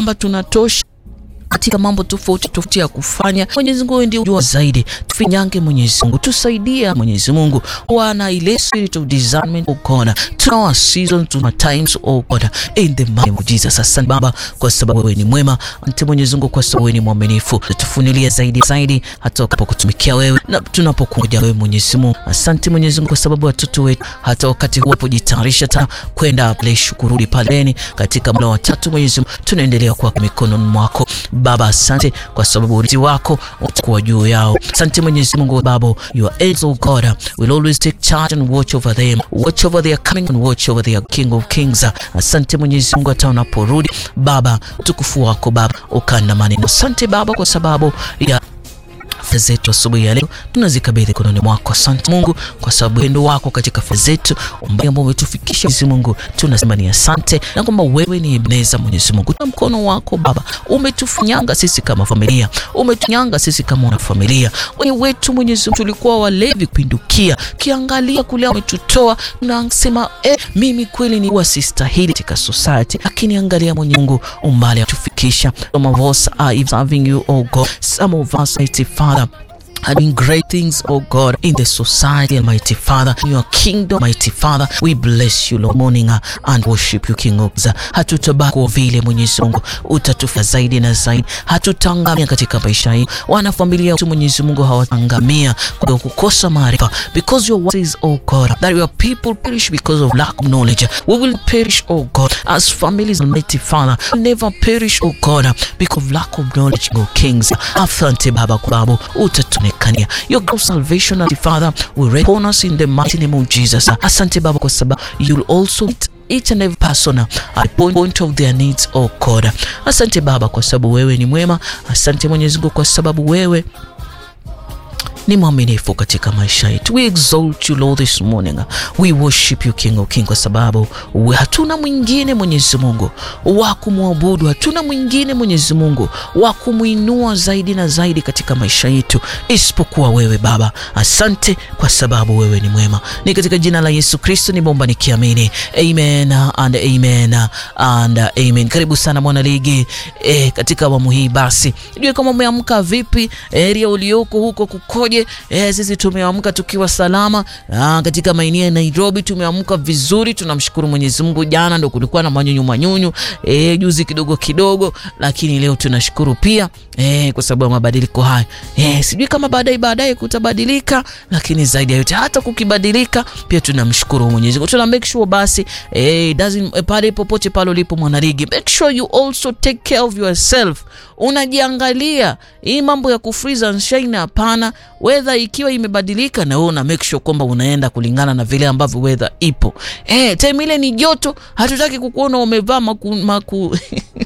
kwamba tunatosha katika mambo tofauti tofauti ya kufanya. Mwenyezi Mungu ndiye unajua zaidi, tufinyange Mwenyezi Mungu, tusaidia Mwenyezi Mungu, wana ile spirit of discernment oh God, tuna our seasons, tuna times oh God, in the name of Jesus. Asante Baba kwa sababu wewe ni mwema, asante Mwenyezi Mungu kwa sababu wewe ni mwaminifu, tufunulie zaidi zaidi hata tunapokutumikia wewe na tunapokuja wewe Mwenyezi Mungu. Asante Mwenyezi Mungu kwa sababu watoto wetu hata wakati huu wanapojitayarisha tena kwenda pale shukurudi paleni katika mla wa tatu, Mwenyezi Mungu tunaendelea kwa mikononi mwako Baba, asante kwa sababu ulinzi wako utakuwa juu yao. Asante Mwenyezi Mungu Baba, your angels oh God will always take charge and watch over them, watch over their coming and watch over their King of Kings. Asante Mwenyezi Mungu, hata unaporudi Baba, utukufu wako Baba ukandamane. Asante Baba kwa sababu ya fedha zetu asubuhi ya leo tunazikabidhi kononi mwako. Asante Mungu kwa sababu upendo wako katika fedha zetu ambao umetufikisha. Mwenyezi Mungu tunasema ni asante, na kwamba wewe ni Ebeneza. Mwenyezi Mungu, na mkono wako Baba umetufunyanga sisi kama familia, umetunyanga sisi kama wana familia. Wenye wetu Mwenyezi Mungu tulikuwa walevi kupindukia, kiangalia kule umetutoa, tunasema eh, mimi kweli ni wasistahili katika society, lakini angalia Mwenyezi Mungu umbali atufikisha. Some of us are serving you oh God, some of us mighty Father are doing great things, oh God, in the society, Almighty Father, in your kingdom, Mighty Father. We bless you, Lord, morning and worship you, King of Kings. Hatutabaki kwa vile Mwenyezi Mungu utatufaa zaidi na zaidi, hatutangamia katika maisha hii. Wana familia wetu Mwenyezi Mungu hawatangamia kwa kukosa maarifa, because your word says, oh God, that your people perish because of lack of knowledge. We will perish, oh God, as families, Almighty Father, will never perish, oh God, because of lack of knowledge, oh Kings. Asante Baba kwa sababu utatuonekania. Your great salvation, Almighty Father, will rest upon us in the mighty name of Jesus. Asante Baba kwa sababu you'll also meet each and every person at the point of their needs, oh God. Asante Baba kwa sababu wewe ni mwema. Asante Mwenyezi Mungu kwa sababu wewe ni mwaminifu katika maisha yetu. We exalt you Lord this morning. We worship you King of King, kwa sababu hatuna mwingine Mwenyezi Mungu wa kumwabudu, hatuna mwingine Mwenyezi Mungu wa kumwinua zaidi na zaidi katika maisha yetu isipokuwa wewe Baba. Asante kwa sababu wewe ni mwema. Ni katika jina la Yesu Kristo nimeomba nikiamini, amen and amen and amen. Karibu sana mwana ligi e, katika awamu hii. Basi ndio kama umeamka vipi, area ulioko huko kukoje? Eh, sisi tumeamka tukiwa salama. Ah, katika maeneo ya Nairobi tumeamka vizuri, tunamshukuru Mwenyezi Mungu. Jana ndo kulikuwa na manyunyu manyunyu, eh, juzi kidogo kidogo, lakini leo tunashukuru pia eh, kwa sababu ya mabadiliko haya. Eh, sijui kama baadaye baadaye kutabadilika, lakini zaidi ya yote hata kukibadilika pia tunamshukuru Mwenyezi Mungu. Tuna make sure basi eh, doesn't pale popote pale ulipo mwanarigi, make sure you also take care of yourself. Unajiangalia hii mambo ya kufreeze and shine, hapana weather ikiwa imebadilika na wewe una make sure kwamba unaenda kulingana na vile ambavyo weather ipo. Eh, time ile ni joto, hatutaki kukuona umevaa maku, maku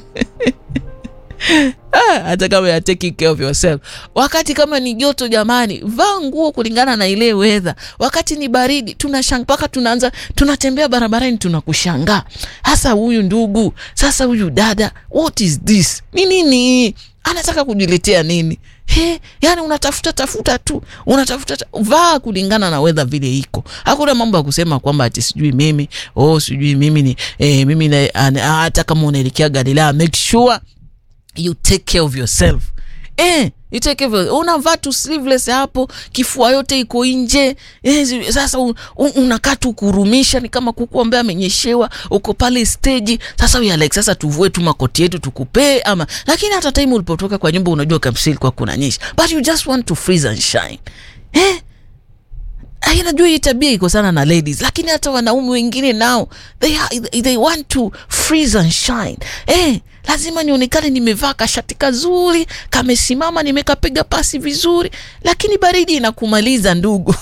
Ah, hata kama ya taking care of yourself. Wakati kama ni joto, jamani, vaa nguo kulingana na ile weather. Wakati ni baridi, tunashanga mpaka tunaanza tunatembea barabarani tunakushangaa, hasa huyu ndugu, sasa huyu dada, what is this? Ni nini? Anataka kujiletea nini? He, yani unatafuta tafuta tu unatafuta ta, vaa kulingana na weather vile iko. Hakuna mambo ya kusema kwamba ati sijui mimi oh, sijui mimi ni eh, mimi na, hata kama unaelekea Galilaya make sure you take care of yourself eh, you take care of yourself. Unavaa tu sleeveless hapo, kifua yote iko nje eh, sasa un, un, unakaa tu kurumisha, ni kama kuku ambaye amenyeshewa, uko pale stage. Sasa we like, sasa tuvue tu makoti yetu tukupee ama, lakini hata time ulipotoka kwa nyumba unajua kabisa ilikuwa kunanyesha, but you just want to freeze and shine eh Ay, najua hii tabia iko sana na ladies, lakini hata wanaume wengine nao they, they want to freeze and shine. Eh, lazima nionekane nimevaa kashati kazuri kamesimama, nimekapiga pasi vizuri, lakini baridi inakumaliza ndugu.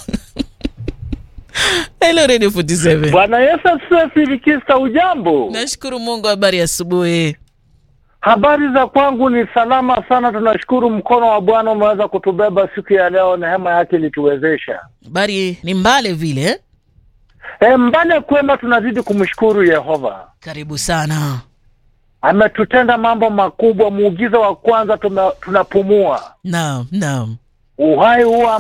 Hello Radio 47. Bwana Yesu asifiwe. Filikista, ujambo? Nashukuru Mungu, habari asubuhi. Habari za kwangu ni salama sana, tunashukuru. Mkono wa Bwana umeweza kutubeba siku ya leo, neema yake ilituwezesha. Habari ni mbale vile eh? E, mbale kwema, tunazidi kumshukuru Yehova. Karibu sana. Ametutenda mambo makubwa. Muugizo wa kwanza tume, tunapumua Naam, naam. uhai huwa